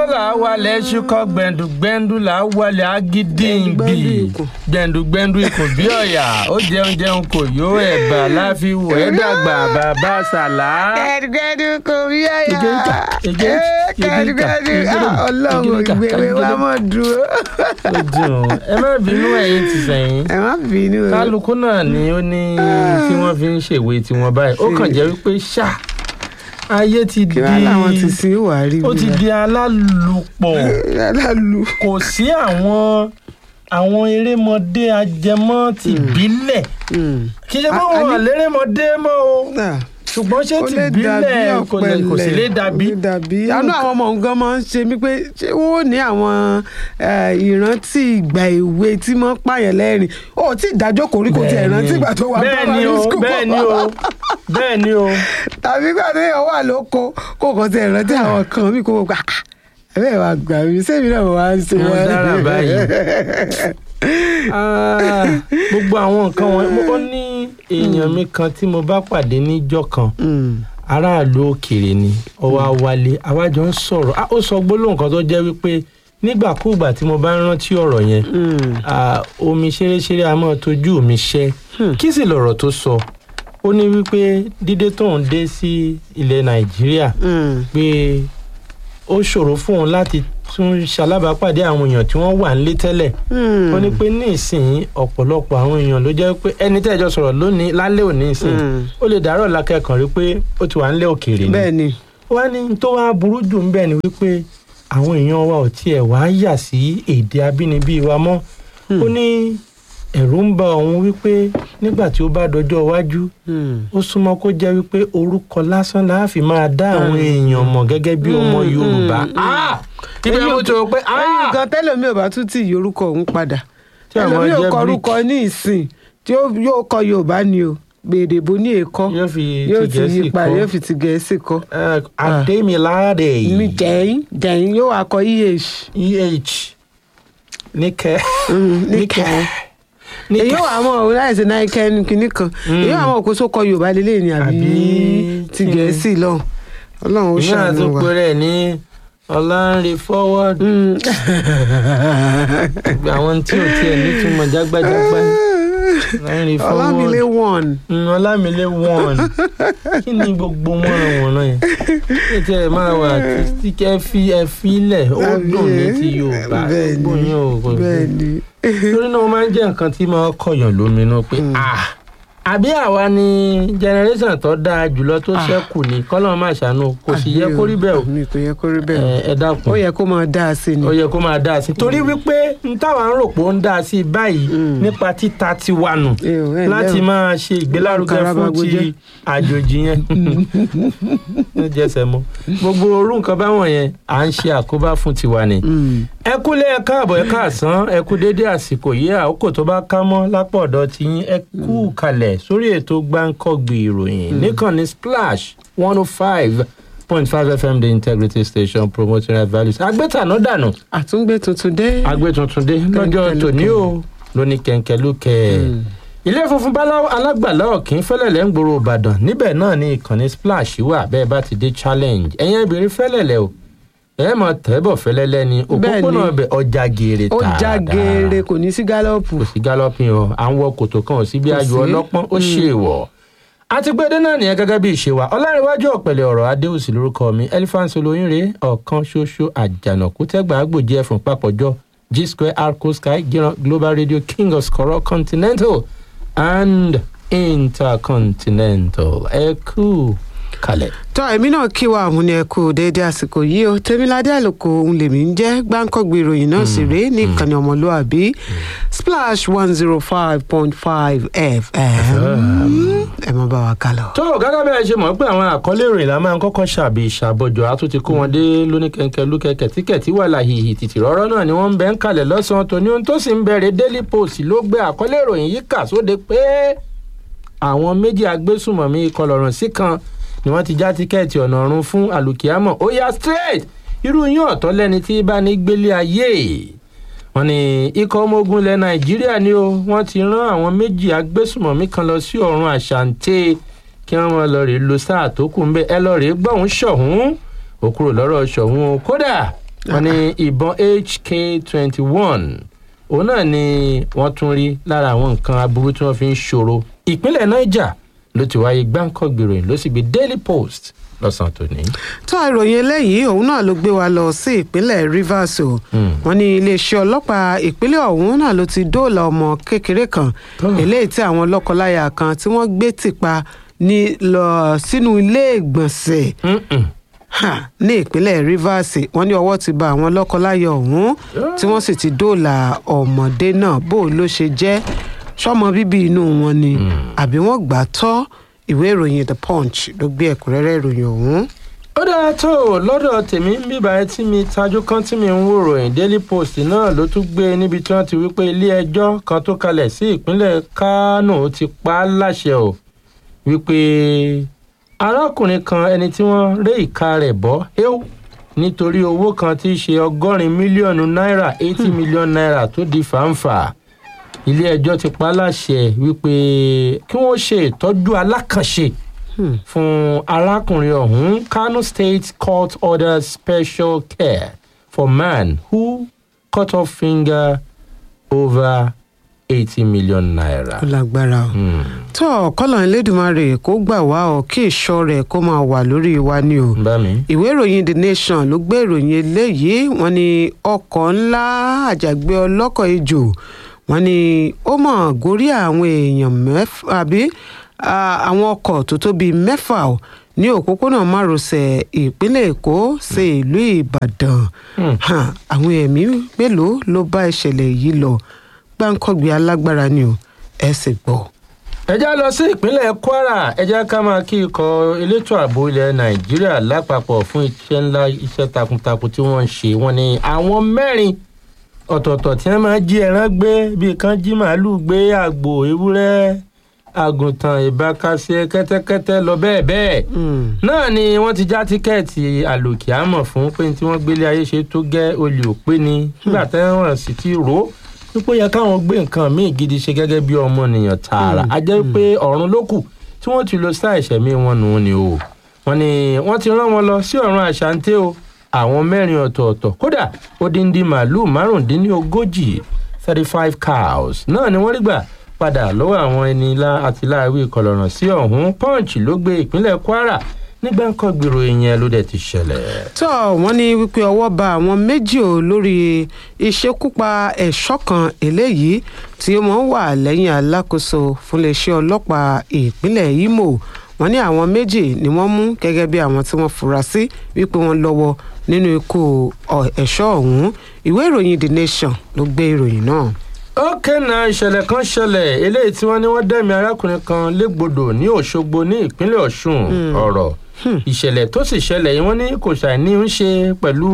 là á wálẹ̀ ṣúkọ́ gbẹ̀ndùgbẹ̀ndù là á wálẹ̀ agídíǹgbì gbẹ̀ndùgbẹ̀ndù ikùn bí ọ̀yà ó jẹun jẹun kò yó ẹ̀bà láfiwò ẹ̀ dàgbà bàbá sàlá. gẹ́dùgẹ́dù kò rí àyà Ìgéríkà, ìgéríkà, gẹ́dùgẹ́dù ìgéríkà, ọlọ́run ìgéríkà, ìgbéwé wa ìgéríkà. mọ̀ dúró. ó dùn ẹ má bínú ẹ̀yin ti sẹ́yìn ẹ má bínú o. kálukú náà ni ó ní tí wọ́n fi ń ṣèwé tiwọn báyìí ó kàn jẹ́ wípé ṣá ayé ti kí di wàá làwọn ti sin wà rí ó ti di alálùpọ̀ alálu. kò sí àwọn àwọn erémọdé ajẹmọ́ tìbílẹ̀ kì í ṣe pé A- a wọn ní- àlérémọdé mọ́ o ṣùgbọ́n ṣé ó lè dàbí tìbílẹ̀ kò lè- kò sí lè dàbí kò lè dàbí àánú àwọn ọmọ nǹkan máa ń ṣe mí pé ṣé wọ́n ò ní àwọn eh, ìrántí ìgbà èwe tí wọ́n pààyàn lẹ́rìn ó tí ìdájọ́ kò rí kò tí ẹ̀ rántí ìgbà tó wà bẹ́ẹ̀ ni o bẹ́ẹ̀ ni o bẹ́ẹ̀ ni o tàbí ìgbà tó yàn wà lóko kó kàn tí ẹ̀ rántí àwọn kan mí kó gbà ẹ̀bẹ̀ wà gbà mí sẹ́mi náà mo máa ń ṣe Mo dára báyìí. Ah, gbogbo àwọn nǹkan wọn ó ní èèyàn mi kan tí mo bá pàdé níjọ́ kan Mm, aráàlú òkèèrè ni ó wá wálé àwájọ ń sọ̀rọ̀ Ah, ó sọ gbólóhùn kan tó jẹ́ wípé nígbàkúùgbà tí mo bá ń rántí ọ̀rọ̀ yẹn mm, ah, omi ṣeréṣeré a máa tójú mi ṣẹ́ Hmm. kí sì lọ̀rọ̀ tó sọ ó ní wípé dídé tóun dé sí ilẹ̀ nàìjíríà mm, pé ó ṣòro fún òun láti tún ṣalábàápàdé àwọn èèyàn tí wọ́n wà nílé tẹ́lẹ̀ mm. wọ́n ní pé ní ìsìn ọ̀pọ̀lọpọ̀ àwọn èèyàn ló jẹ́ pé ẹni tẹ́jọ́ sọ̀rọ̀ lónìí lálẹ́ òní ìsìn Mm. ó lè dàárọ̀ lákẹ́kọ̀ọ́ rí pé ó ti wà nílé òkèèrè ni bẹ́ẹ̀ ni wá ní tó wá burú jù ń bẹ̀ ni wípé àwọn èèyàn wa ò tiẹ̀ wá yà sí èdè abínibí wa mọ́ ó ní ẹ̀rù ń ba òun wípé nígbà tí ó bá dọjọ́ iwájú Mm. ó súnmọ́ kó jẹ́ wípé orúkọ lásán la fi máa dá àwọn èèyàn mọ̀ gẹ́gẹ́ bí ọmọ Mm, Yorùbá mm, Ah! ibẹ̀ mo ti rò pé ẹyin ah! gan tẹlẹmi ò bá tún tí ì yorùkọ òun padà Tí àwọn ẹlòmíì ò jẹ́ kọ brick. orúkọ ní ìsìn tí ó- yóò kọ yorùbá ni o gbèdè bó ní èkó yóò fi yóò ti ti yí gẹ̀ẹ́sì padà yóò kọ́ fi ti gẹ̀ẹ́sì kọ Eh, Adémiládé mi jẹ̀yìn jẹ̀yìn yóò wá kọ eh eh níkẹ́ níkẹ́ èyí níkẹ́ ò àmọ́ òun láìsí náìkẹ́ kínní kan Mm. èyí ò àmọ́ òkú sókọ yorùbá lélẹ̀ ni àbí Àbí ti tí- gẹ̀ẹ́sì lọ́hùn ọlọ́run ó ìmọ̀ àti ṣàánú wa. péré ní ọ̀làǹrẹ̀ forward Mm. àwọn tí ò tiẹ̀ nítumọ̀ jágbájágbá ọ̀làǹrẹ̀ forward ọlámilé one Mm, ọlámilé one kí ni gbogbo wọ́nranwọ̀nran yẹn kí tí ẹ máa wà tí kẹ́ fi ẹ filẹ̀ ó dùn ní ti Yorùbá Bẹ́ẹ̀ ni, gbogbo yẹn ò kò bẹ́ẹ̀ ni. torí náà ó máa ń jẹ́ nǹkan tí máa kọ̀yàn lóminú pé ah àbí àwa ni generation tó dáa jùlọ tó Ah. ṣẹ́kù ní kọ́lọ́ máa ṣàánú kò sì yẹ kó rí bẹ́ẹ̀ o mi kò yẹ kó rí bẹ́ẹ̀ o. ẹ ẹ dákun ó yẹ kó máa dá a sí ni. ó yẹ kó máa dáa sí i torí wípé n táwa ń rò pé ó ń dáa sí i báyìí Mm. nípa títa tiwa nù Ẹ ò, ẹ láti ǹlẹ́ o. máa ṣe ìgbélárugẹ fún Karabago ti jẹ́. àjòjì yẹn ó jẹsẹ̀ mọ́ gbogbo orú nǹkan báwọn yẹn à ń ṣe àkóbá fún tiwa ni Mm. ẹ kúlé ẹ káàbọ̀ ẹ káàsán ẹ kú déédé àsìkò yìí àkókò tó bá ká mọ́ lápò ọ̀dọ̀ tí yín ẹ kú kalẹ̀ sórí ètò gbáǹkọ́gbì ìròyìn níkànnì splash one oh five point five fm the integrity station promoting right values agbẹ́tàná dànù àtúngbé tuntun dé. agbé tuntun dé lọ́jọ́ tòní o lóní kẹ̀ǹkẹ̀lúkẹ̀ ilé funfun báláwo alágbàlá ọ̀kín fẹ́lẹ̀lẹ̀ ń gbòòrò ìbàdàn níbẹ̀ náà ni ìkànnì splash wà bẹ́ẹ̀ bá ti dé challenge ẹ̀yìn ibìrin fẹ́lẹ̀lẹ̀ o ẹ mọ tẹ́bọ̀ fẹ́lẹ́lẹ́ ni òpópónà ọbẹ̀ ọjà gèrè ó tààrà já geere kò ní sí gálọ́ọ̀pù. kò sí gálọ́pìn o à ń wọ kòtò kan ò sí bí Kò ayò sí. ọlọ́pọ́n ó ṣe wọ̀ àti pé dénà nìyẹn gẹ́gẹ́ bí ìṣe wa ọlárẹ̀wájú ọ̀pẹ̀lẹ̀ ọ̀rọ̀ adéhùsì lórúkọ mi elephant olóyìnrè ọ̀kan ṣoṣo àjànàkú tẹ́gbà àgbòjì ẹ̀fọn papọ̀jọ g square arco sky gíran global radio king of skoro continental and intercontinental ẹ kú kalẹ̀. tọ́ èmi náà kí wa àmú ni ẹ kú déédéé àsìkò yìí o tèmiládé àlòkò òun lèmi ń jẹ́ gbáǹkọ́gbé ìròyìn náà sì rèé ní ìkànnì ọmọlúàbí splash one zero five point five fm ẹ mọ bá wa kálọ. tó gẹ́gẹ́ bẹ́ẹ̀ ṣe mọ̀ pé àwọn àkọlé ìròyìn la máa ń kọ́kọ́ ṣàbí ìṣàbọ̀jọ̀ a tún ti kó wọn dé lóníkẹ̀kẹ́ lúkẹ́kẹ́ tíkẹ̀tí wà láhìhì tìtì rọ́rọ́ náà ni wọ́n ń bẹ́ ń kalẹ̀ lọ́sàn-án tòní ohun tó sì ń bẹ̀rẹ̀ daily post ló gbé àkọlé ìròyìn yìí kà sóde pé àwọn méjì agbésùmọ̀mí ìkọlọ̀rùn sí kan ni wọ́n ti já tíkẹ́ẹ̀tì ọ̀nà ọ̀run fún àlùkìyámọ̀ ó yá straight irú yín ọ̀tọ̀ lẹ́ni tí bá ní gbélé ayé wọ́n ní ikọ̀ ọmọ ogun ilẹ̀ nàìjíríà ni ó wọ́n ti rán àwọn méjì agbésùmọ̀mí kan lọ sí ọ̀run àṣàǹtẹ̀ kí wọ́n máa lọ rèé lo sáà tó kù ńbẹ ẹ lọ rèé gbọ̀hún ṣọ̀hún ó kúrò lọ́rọ̀ ṣọ̀hún o kódà wọ́n ní ìbọn hk twenty one òun náà ni wọ́n tún rí lára àwọn nǹkan aburú tí wọ́n fi ń ṣòro ìpínlẹ̀ niger ló ti wáyé gbáǹkọ́gbìròyìn ló sì gbé daily post lọ́sàn-án tòní. tó ìròyìn eléyìí òun náà ló gbé wa lọ sí ìpínlẹ̀ rivers o wọ́n ní iléeṣẹ́ ọlọ́pàá ìpínlẹ̀ ọ̀hún náà ló ti dóòlà ọmọ kékeré kan eléyìí tí àwọn lọ́kọláya kan tí wọ́n gbé tìpa ní lọ sínú ilé ìgbọ̀nsẹ̀ Mm-mm. Ha, ní ìpínlẹ̀ rivers wọ́n ní ọwọ́ ti ba àwọn lọ́kọláya ọ̀hún tí wọ́n sì ti dóòlà ọmọdé náà bó o ló ṣe jẹ́ sọmọ bíbí inú wọn ni àbí wọ́n gbà á tọ́ ìwé ìròyìn the punch ló gbé ẹ̀kúnrẹ́rẹ́ ìròyìn ọ̀hún. ó dáa tó o lọ́dọ̀ tèmi ń bíbá ẹ tí mi tajú kan tí mi ń wò ròyìn daily post náà ló tún gbé níbi tí wọ́n ti wí pé ilé ẹjọ́ kan tó kalẹ̀ sí ìpínlẹ̀ kánò ti pa á láṣẹ o wípé arákùnrin kan ẹni tí wọ́n ré ìka rẹ̀ bọ́ héw nítorí owó kan tí í ṣe ọgọ́rin mílíọ̀nù náírà eighty million naira tó di fàǹfà ilé ẹjọ́ ti pa á láṣẹ wípé kí wọ́n ṣe ìtọ́jú alákànṣe fún arákùnrin ọ̀hún kano state court orders special care for man who cut off finger over eighty million naira. ó lágbára o. Hmm. tó kọ́lọ̀ ẹlẹ́dùnmarè kó gbà wá ọ kí ìṣọ́ rẹ̀ kó máa wà lórí wa ni o. bá mi. ìwé ìròyìn the nation ló gbé ìròyìn eléyìí wọ́n ní ọkọ̀ ńlá àjàgbé ọlọ́kọ̀ ejò wọ́n ní ó mọ̀ gorí àwọn èèyàn mẹ́fà àbí ah, àwọn ọkọ̀ tó tó bíi mẹ́fà o ní òpópónà márosẹ̀ ìpínlẹ̀ èkó sí ìlú ìbàdàn Hmm. Ha, àwọn ẹ̀mí mélòó ló bá ìṣẹ̀lẹ̀ yìí lọ gbáǹkọ́gbé alágbára ni o ẹ sì gbọ́. ẹ já lọ sí ìpínlẹ̀ kwara ẹ já ká máa kí ikọ̀ elétò ààbò ilẹ̀ nàìjíríà lápapọ̀ fún iṣẹ́ ńlá iṣẹ́ takuntakun tí wọ́n ń ṣe wọ́n ní àwọn mẹ́rin ọ̀tọ̀ọ̀tọ̀ tí wọ́n máa jí ẹran gbé bíi kan jí màálùú gbé àgbò ewúrẹ́ àgùntàn ìbákasẹ kẹ́tẹ́kẹ́tẹ́ lọ bẹ́ẹ̀ bẹ́ẹ̀ Hmm. náà ni wọ́n ti já tíkẹ́ẹ̀tì àlòkì àmọ̀ fún pé tí wọ́n gbélé ayé ṣe tó gẹ́ olè òpé ni nígbà tẹ́wọ̀n sì ti rò ó wípé ó yẹ káwọn gbé nǹkan míì gidi ṣe gẹ́gẹ́ bí ọmọnìyàn tààrà a jẹ́ pé ọ̀run ló kù tí wọ́n ti lo sáà ìṣẹ̀mí wọn nù ni o wọ́n ní wọ́n ti rán wọn lọ sí ọ̀run àṣàǹtẹ̀ o àwọn mẹ́rin ọ̀tọ̀ọ̀tọ̀ kódà odindi màálùú márùndínlógójì thirty five cows náà ni wọ́n rí gbà padà lọ́wọ́ àwọn ẹni lá àti láàwí ìkọlọ̀ràn sí ọ̀hún punch ló gbé ìpínlẹ̀ kwara nígbà ń kọ́ gbèrò ìyẹn ló dẹ̀ ti ṣẹlẹ̀. tó wọ́n ní wípé ọwọ́ ba àwọn méjì ò lórí ìṣekúpa ẹ̀ṣọ́ kan eléyìí tí ó mọ̀ ń wà lẹ́yìn alákòóso fúnléeṣẹ́ ọlọ́pàá ìpínlẹ̀ imo wọ́n ní àwọn méjì ni wọ́n mú gẹ́gẹ́ bí àwọn tí wọ́n fura sí wípé wọ́n lọ́wọ́ nínú ikú ọ- ẹ̀ṣọ́ ọ̀hún ìwé ìròyìn the nation ló gbé ìròyìn náà. ó kẹ́nà ìṣẹ̀lẹ̀ kan ṣẹlẹ̀ eléyìí tí wọ́n ní wọ́n dẹ́mi arákùnrin kan légbodò ní òṣogbo ní ìpínlẹ̀ ọ̀ṣun ọ̀rọ̀ ìṣẹ̀lẹ̀ tó sì ṣẹlẹ̀ yìí wọ́n ní kò ṣàìní ń ṣe pẹ̀lú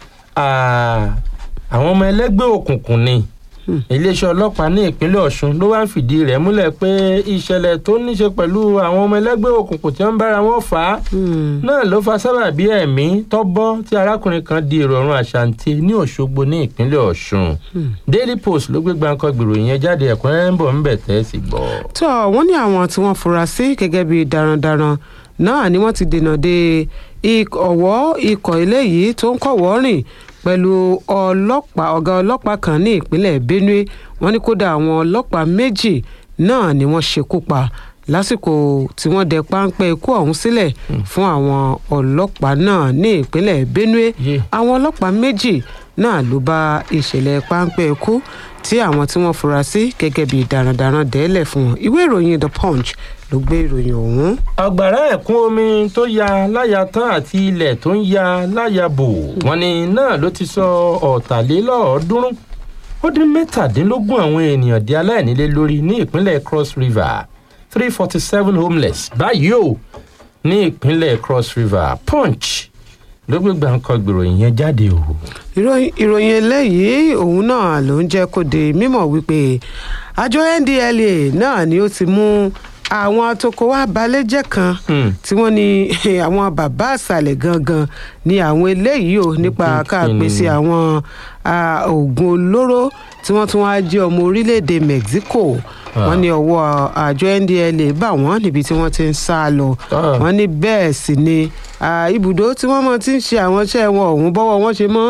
ah, àwọn ọmọ ẹlẹ́gbẹ́ òkùnkùn ni iléeṣẹ́ ọlọ́pàá ní ìpínlẹ̀ ọ̀ṣun ló wá ń fìdí rẹ̀ múlẹ̀ pé ìṣẹ̀lẹ̀ tó ní ṣe pẹ̀lú àwọn ọmọ ẹlẹ́gbẹ́ òkùnkùn tí wọ́n ń bára wọn fà á náà ló fa sábàbí ẹ̀mí tọ́bọ́ tí arákùnrin kan di èrò ọ̀run àṣàǹtì ní òṣogbo ní ìpínlẹ̀ ọ̀ṣun daily post ló gbé gbàǹkan gbèrò yẹn jáde ẹ̀kúnrẹ́rẹ́ ń bọ̀ ń bẹ̀ tẹ́ sí gbọ́. tó wọ́n ní àwọn tí wọ́n fura sí gẹ́gẹ́ bí darandaran náà ni wọ́n ti dènà de ik- ọ̀wọ́ ikọ̀ eléyìí tó ń kọ̀wọ́ rìn pẹ̀lú ọlọ́pàá ọ̀gá ọlọ́pàá kan ní ìpínlẹ̀ benue wọ́n ní kódà àwọn ọlọ́pàá méjì náà ni wọ́n ṣekú pa lásìkò tí wọ́n dẹ páńpẹ́ ikú ọ̀hún sílẹ̀ fún àwọn ọlọ́pàá náà ní ìpínlẹ̀ benue Yé. àwọn ọlọ́pàá méjì náà ló bá ìṣẹ̀lẹ̀ páńpẹ́ ikú tí àwọn tí wọ́n fura sí gẹ́gẹ́ bíi darandaran dẹ́lẹ̀ fún wọn ìwé ìròyìn the punch ló gbé ìròyìn ọ̀hún. àgbàrá ẹ̀kún omi tó ya láya tán àti ilẹ̀ tó ń ya láya bò wọ́n ní náà ló ti sọ ọ̀tàlélọ́ọ̀ọ́dúnrún ó dín mẹ́tàdínlógún àwọn ènìyàn di aláìnílé lórí ní ìpínlẹ̀ cross river three forty seven homeless báyìí o ní ìpínlẹ̀ cross river punch ló gbé gbàǹkan gbèròyìn yẹn jáde o. ìròyìn ìròyìn eléyìí òun náà ló ń jẹ́ kó di mímọ̀ wípé àjọ ndla náà ni ó ti mú àwọn atokòwá balẹ̀jẹ́ kan Hmm. tí wọ́n ní àwọn bàbá àṣàlẹ̀ gangan ni àwọn eléyìí ò nípa Kí- ká kí ni? pèsè àwọn ah, oògùn olóró tí wọ́n tún wá jẹ́ ọmọ orílẹ̀-èdè mexico Ah. wọ́n ní ọwọ́ àjọ ndla bá wọ́n níbi tí wọ́n ti ń sá lọ Ah. wọ́n ní bẹ́ẹ̀ sì ni ah, ibùdó tí wọ́n mọ̀ ti ń ṣe àwọn iṣẹ́ wọn ọ̀hún bọ́wọ́ wọn ṣe máa ń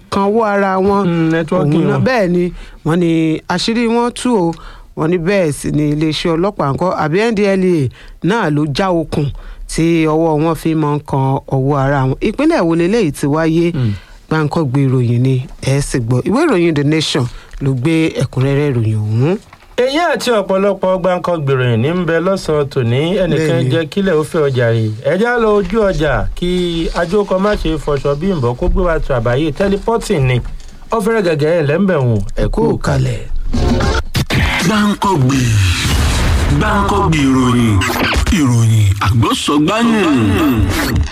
kan owó ara wọn Mm, networking òun náà wọn. bẹ́ẹ̀ ni wọ́n ní àṣírí wọn tú o wọ́n ní bẹ́ẹ̀ sì ni iléeṣẹ́ ọlọ́pàá ńkọ́ àbí NDLEA náà ló já okùn tí ọwọ́ wọn fi máa ń kan ọwọ́ ara wọn ìpínlẹ̀ wo leléyìí ti wáyé gbàǹkọ́gbé ìròyìn ni ẹ̀ sì gbọ́ ìwé ìròyìn The Nation ló gbé ẹ̀kúnrẹ́rẹ́ ìròyìn ọ̀hún. èyí àti ọ̀pọ̀lọpọ̀ gbáǹkọ́ gbèròyìn ní ń bẹ lọ́sàn-án tòní ẹnìkan Bẹ́ẹ̀ni. jẹ́ kílẹ̀ ó fẹ́ ọjà rè ẹjá lọ ojú ọjà kí ajókòó má ṣe fọṣọ bí nbọ kó gbé wa tó àbáyé tẹlifọ́tìn ni ó fẹ́rẹ̀ gẹ̀gẹ́ ẹ̀ lẹ́ńbẹ̀hùn ẹ̀kú kalẹ̀. gbáǹkọ́gbè gbáǹkọ́gbè ìròyìn ìròyìn àgbọ̀sọ̀gbáyìn.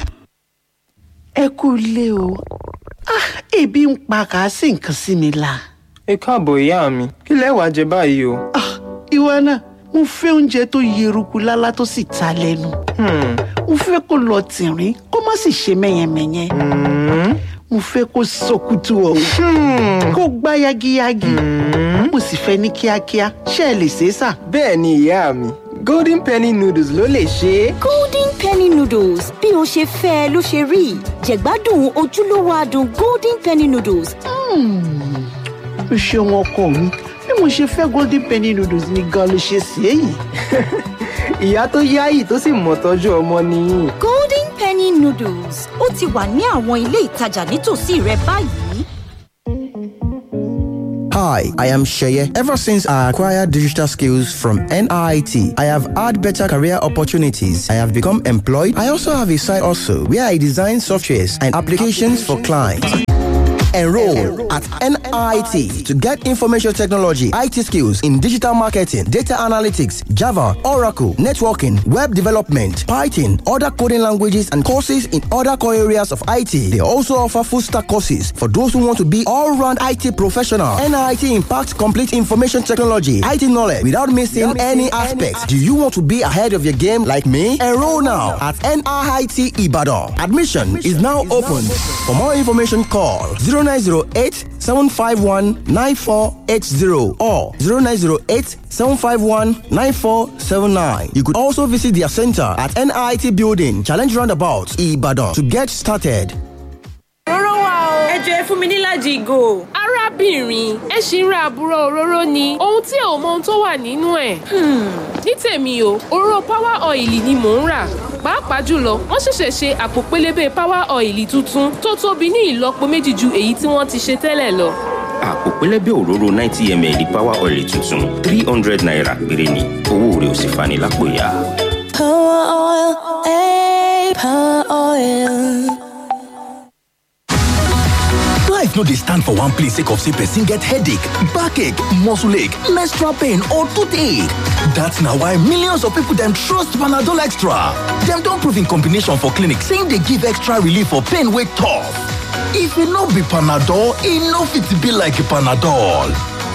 ẹ kú ilé o Ah, ebi ń pa kà á sí nǹkan sí mi la. ẹ káàbọ̀ ìyá mi kí lẹ wàá jẹ báyìí o. Ah, ìwọ náà mo fẹ́ oúnjẹ tó yeruku lálá tó sì ta lẹ́nu. Hmm, mo fẹ́ kó lọ tìrín kó má sì ṣe mẹ́yẹmẹ́yẹ. mo fẹ́ kó sọkútù ọ̀hún kó gbá yagiyagi. mo sì fẹ́ ní kíákíá ṣé ẹ lè ṣe é sà. bẹ́ẹ̀ ni ìyá mi golden penny noodles ló lè ṣe é. golden penny noodles bí o ṣe fẹ́ ẹ ló ṣe rí jẹ̀gbádùn ojúlówó adùn golden penny noodles o ṣeun ọkọ mi bí mo ṣe fẹ́ golden penny noodles ni gan ló ṣe sí èyí. ìyá tó yáyì tó sì mọ̀ tọ́jú ọmọ nìyí. golden penny noodles ó ti wà ní àwọn ilé ìtajà nítòsí rẹ báyìí. Hi, I am Sheye. Ever since I acquired digital skills from NIT, I have had better career opportunities. I have become employed. I also have a side also where I design softwares and applications for clients. Enroll at NIT to get information technology, IT skills in digital marketing, data analytics, Java, Oracle, networking, web development, Python, other coding languages, and courses in other core areas of IT. They also offer full stack courses for those who want to be all round IT professional. NIT impacts complete information technology, IT knowledge without missing any aspects. Do you want to be ahead of your game like me? Enroll now at NIT Ibadan. Admission is now open. For more information, call 0908 751 9480 or 0908 751 9479. You could also visit their center at NIT Building, Challenge Roundabout, Ibadan to get started. òróró wà o. ẹ jọ ẹ fún mi nílàjì ìgò. arábìnrin ẹ ṣì ń ra àbúrò òróró ni ohun tí ò mọ ohun tó wà nínú ẹ̀. ní tèmi o òróró power oil ni mò ń rà pàápàá jùlọ wọ́n ṣẹ̀ṣẹ̀ ṣe àpò pélébé power oil tuntun tó tóbi ní ìlọ́po méjì ju èyí tí wọ́n ti ṣe tẹ́lẹ̀ lọ. àpò pẹlẹbẹ òróró ninety ml power oil tuntun three hundred naira péré ni owó rẹ̀ ò sì fani lápò ya. power oil ey power oil. Life no dey stand for one place sake of say person get headache, backache, muscle ache, menstrual pain or toothache. That's na why millions of people dem trust Panadol Extra. Dem don prove in combination for clinic say e dey give extra relief for pain wey tough. If e no be Panadol, e no fit be like Panadol.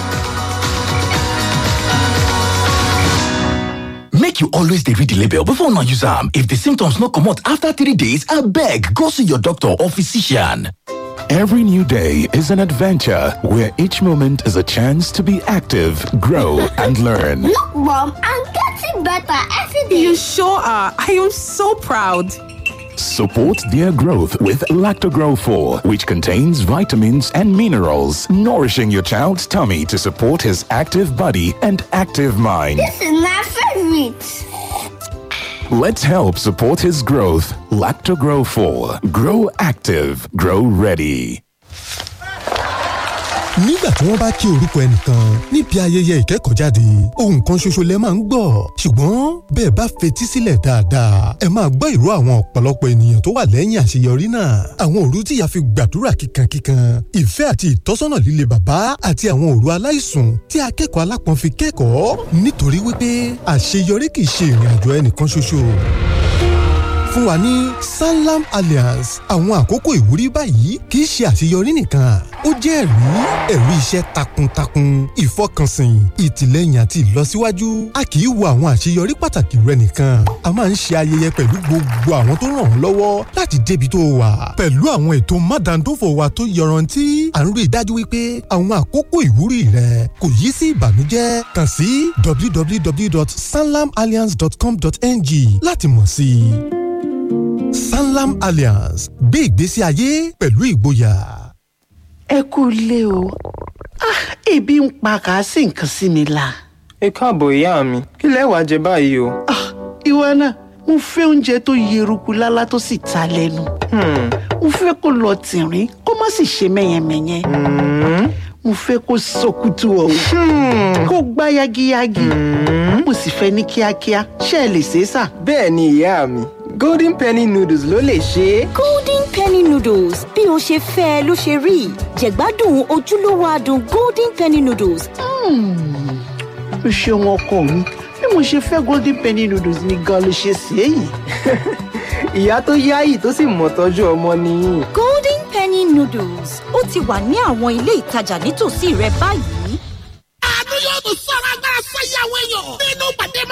Make you always dey read the label before una use am. If the symptoms no comot after three days, abeg go see your doctor or physician. Every new day is an adventure where each moment is a chance to be active, grow, and learn. Look, Mom, I'm getting better every day. You sure are. I am so proud. Support their growth with Lactogrow 4, which contains vitamins and minerals, nourishing your child's tummy to support his active body and active mind. This is my favorite. Let's help support his growth. Lactogrow 4. Grow active. Grow ready. nígbà tí wọ́n bá kí orúkọ ẹnìkan níbi ayẹyẹ ìkẹ́kọ̀ọ́jáde ohun kan ṣoṣo lẹ máa ń gbọ́ ṣùgbọ́n bẹ́ẹ̀ bá fetí sílẹ̀ dáadáa ẹ máa gbọ́ ìró àwọn ọ̀pọ̀lọpọ̀ ènìyàn tó wà lẹ́yìn àṣeyọrí náà àwọn òru tí ìyá fi gbàdúrà kíkankíkan ìfẹ́ àti ìtọ́sọ́nà líle bàbá àti àwọn òru aláìsùn tí akẹ́kọ̀ọ́ alápọ̀n fi kẹ́kọ̀ọ́ nítorí wípé àṣeyọrí kì í ṣe ìrìn àjò ẹnìkan ṣoṣo fún wa ní sanlam alliance àwọn àkókò ìwúrí báyìí kì í ṣe àṣeyọrí nìkan ó jẹ́ ẹ̀rí ẹ̀rí iṣẹ́ takuntakun ìfọkànsìn ìtìlẹ́yìn àti ìlọsíwájú a kì í wo àwọn àṣeyọrí pàtàkì rẹ nìkan a máa ń ṣe ayẹyẹ pẹ̀lú gbogbo àwọn tó ràn ọ́ lọ́wọ́ láti débi tó wà pẹ̀lú àwọn ètò mádàndófò wa tó yọrantí à ń rí i dájú wípé àwọn àkókò ìwúrí rẹ kò yí sí ìbànújẹ́ kàn sí www.sanlamalliance.com.ng láti mọ̀ sí i sanlam alliance gbé ìgbésí ayé pẹ̀lú ìgboyà. ẹ kú ilé o Ah, ebi ń pa kà á sì nǹkan sí mi la. ẹ káàbọ̀ ìyá mi kí lẹ wàá jẹ báyìí o. ìwọ náà mo fẹ́ oúnjẹ tó yeruku lálá tó sì ta lẹ́nu. mo fẹ́ kó lọ tìrín kó má sì ṣe mẹ́yẹmẹ́yẹ. mo fẹ́ kó sọkútù ọ̀hún kó gbá yagiyagi. mo sì fẹ́ ní kíákíá ṣé ẹ lè ṣe é sà. bẹ́ẹ̀ ni ìyá mi golden penny noodles ló lè ṣe é. golden penny noodles bí o ṣe fẹ́ ẹ ló ṣe rí jẹ̀gbádùn ojúlówó adùn golden penny noodles. o ṣeun ọkọ mi bí mo ṣe fẹ́ golden penny noodles ni gan ló ṣe sí èyí. ìyá tó yáyì tó sì mọ̀ tọ́jú ọmọ nìyí. golden penny noodles ó ti wà ní àwọn ilé ìtajà nítòsí rẹ báyìí. àánú yóò tún sọ̀rọ̀ agbára fẹ́yàwó èèyàn nínú pàdé